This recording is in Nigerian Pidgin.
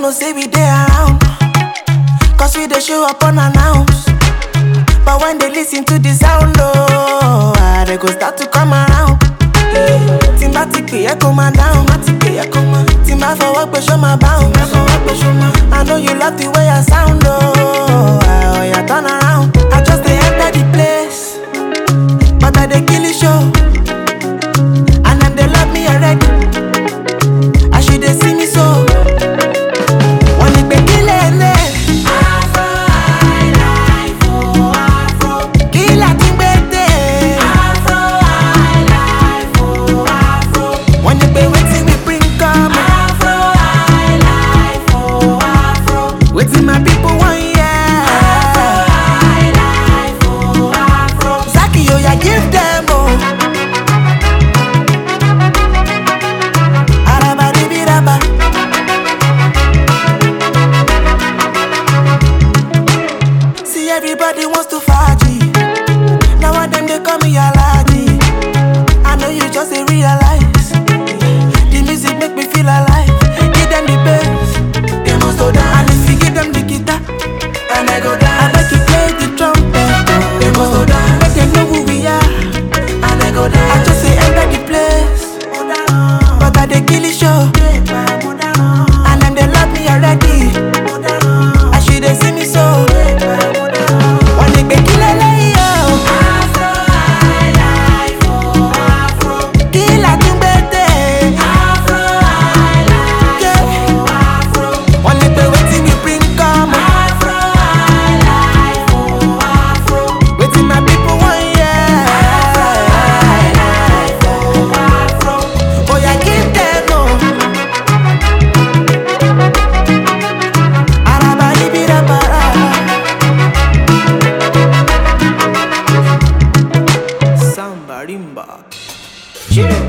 know say we dey around. Cause we dey show up unannounced. But when they listen to the sound, oh, ah, they go start to come around. Tí n bá ti pè é kó máa dáhùn, má ti pè é kó máa. Tí n bá fọwọ́ pé ṣó máa bounce, má fọwọ́ pé ṣó máa. I know you love the way I sound, oh, ah, oh yeah, turn around. I just dey enter the place, but I dey kill the show. And them they love me already. As you dey see me so. Wọ́n ní pé kí lè lè. Afro highlife o, afro. Kí la ti gbé dé? Afro highlife o, afro. Wọ́n ní pé wetin we bring come. Afro highlife o, afro. Wetin my people wan hear. Afro highlife o, afro. Zaki oya give them o. Arabadibiraba. See everybody wants to faji. Now one them they call me Alaji. I know you just ain't realize. The music make me feel alive. Give them the bass, they must go down. And if you give them the guitar, and I go down. I bet you play the trumpet, they must go down. Make them know who we are, and I go down. I just say enter the place, but I they kill the show. And them they love me already. As you they see me so. Wọ́n ní pé kí lélẹ́yìí o. Afro highlife o, afro. Kí la tún gbé dé? Afro highlife o, afro. Wọ́n ní pé wetin we bring come. Afro highlife o, afro. Wetin my people wan hear. Afro highlife o, afro. Oya give them o. Arabalibirabara. Samba rimba. Chile.